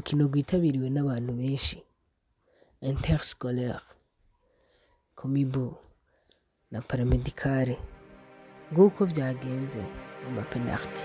urukino rwitabiriwe n'abantu benshi interscolaire comibu na paramedicale nguko vyagenze mu mapenaliti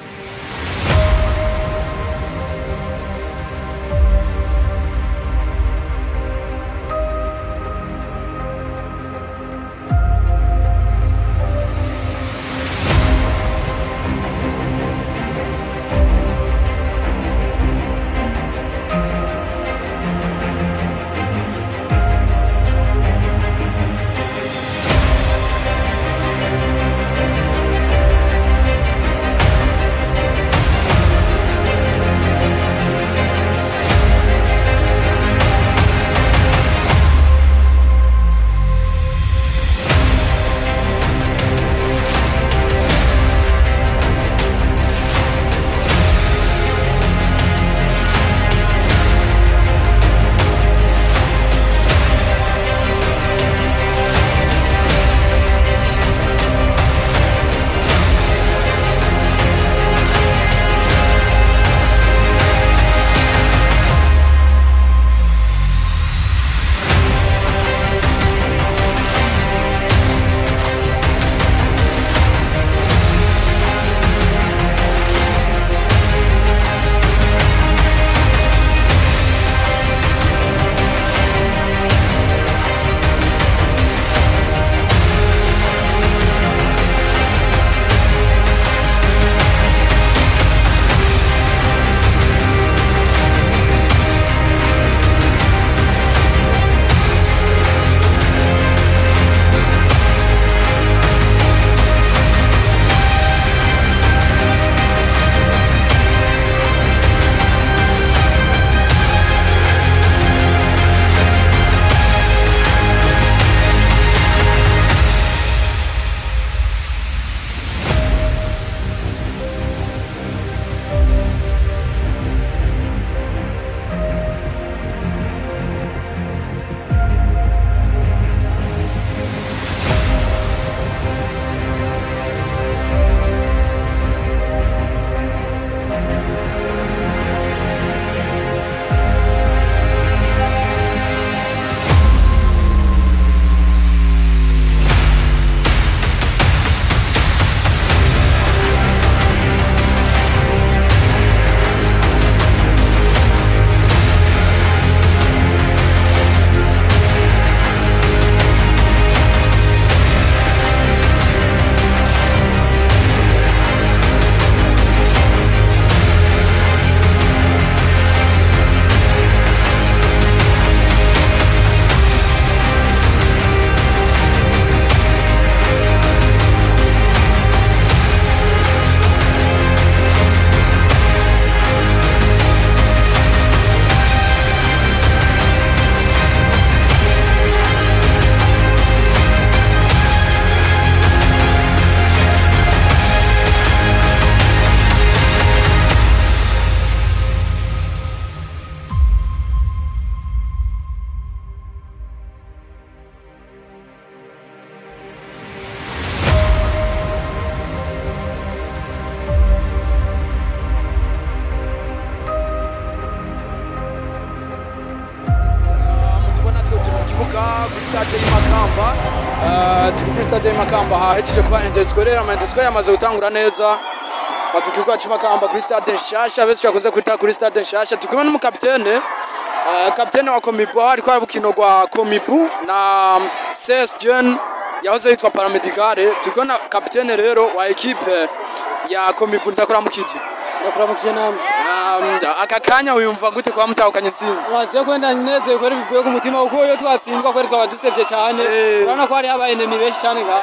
tubona twe turi ku kibuga kuri stade y'Imakamba Eh, turi kuri stade y'Imakamba hahejeje kuba interscolaire ama interscolaire yamaze gutangura neza batu kibuga cy'Imakamba kuri stade nshasha bese twakunze kwita kuri stade nshasha turi kumwe n'umukapitene eh, kapitene wa Komibu aho ariko arabukino rwa Komibu na CS Jeune yahoze yitwa paramedicale turi kumwe na kapitene rero wa ekipe ya Komibu ndakora mu kiti ndakuramukije namwe Um, aka kanya wiyumva gute kuba mutahukanye intsinzi waje kwenda nezeye kweri bivuye ku mutima kuko iyo twatsindwa kweri twaba dusevye cyane Eh. urabona ko hari habaye enemy benshi cyane ngaho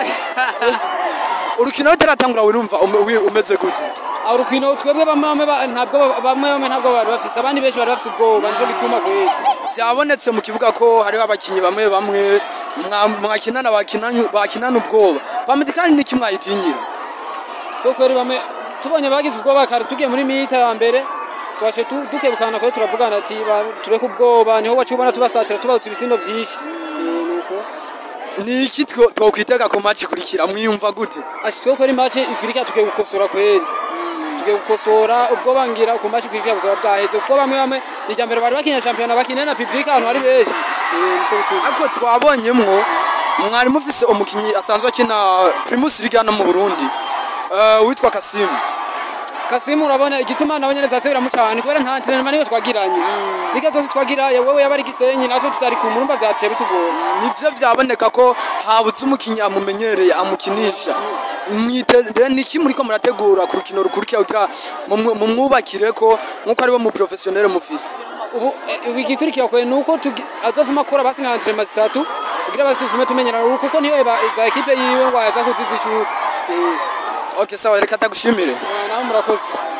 urukino rutaratangura wirumva ume- wi- umeze gute aho urukino twebwe bamwe bamwe ba- ntabwo ba- bamwe bamwe ntabwo bari bafise abandi benshi bari bafise ubwoba nico gituma kweri byabonetse mu kibuga ko hariho abakinnyi bamwe bamwe mwa- mwakinana bakinanye- bakinana ubwoba pamedikani niki mwayitinyira two kweri bamwe tubonye bagize ubwoba kare tugiye muri mita ya mbere twace tu- dukebukana kweri turavugana ati ba- tureke ubwoba niho wacu ubona tubasatira tubahutse ibisindo vyinshi Eh, nuko ni iki two- twokwitega ku match ikurikira mwiyumva gute ashitwe kweri make ikwirika tugiye gukosora kweri tugiye gukosora ubwo bangira ku mashi kwirya buzaba bwaheze kuko bamwe bamwe irya mbere bari bakinya shampiyona bakina na public ahantu hari benshi Eh, nico bituma. ariko twabonyemwo mwari mufise umukinyi asanzwe akina primus league hano mu burundi Eh, witwa kasimu Kasimu urabona igituma nawe nyene zatsebera cyane kubera nta entraînement niyo twagiranye zige zose twagiraye wewe yabari gisenyi natwe tutari ku murumva vyaciye bitugora nibyo byaboneka ko habuze umukinyi amumenyereye amukinisha mwite niki muriko murategura ku rukino rukurikira kugira mumu- mumwubakire ko nkuko ari we mu professionnel mufise ubu eh, ubu igikurikira kwe nuko tugi- azovuma akora basi nka entraînement zitatu kugira basi tuvume tumenyerana ubu kuko niyo eba- za ekipe yiwe ngo aza kuziza ishuri okay sawa reka ndagushimire nawe murakoze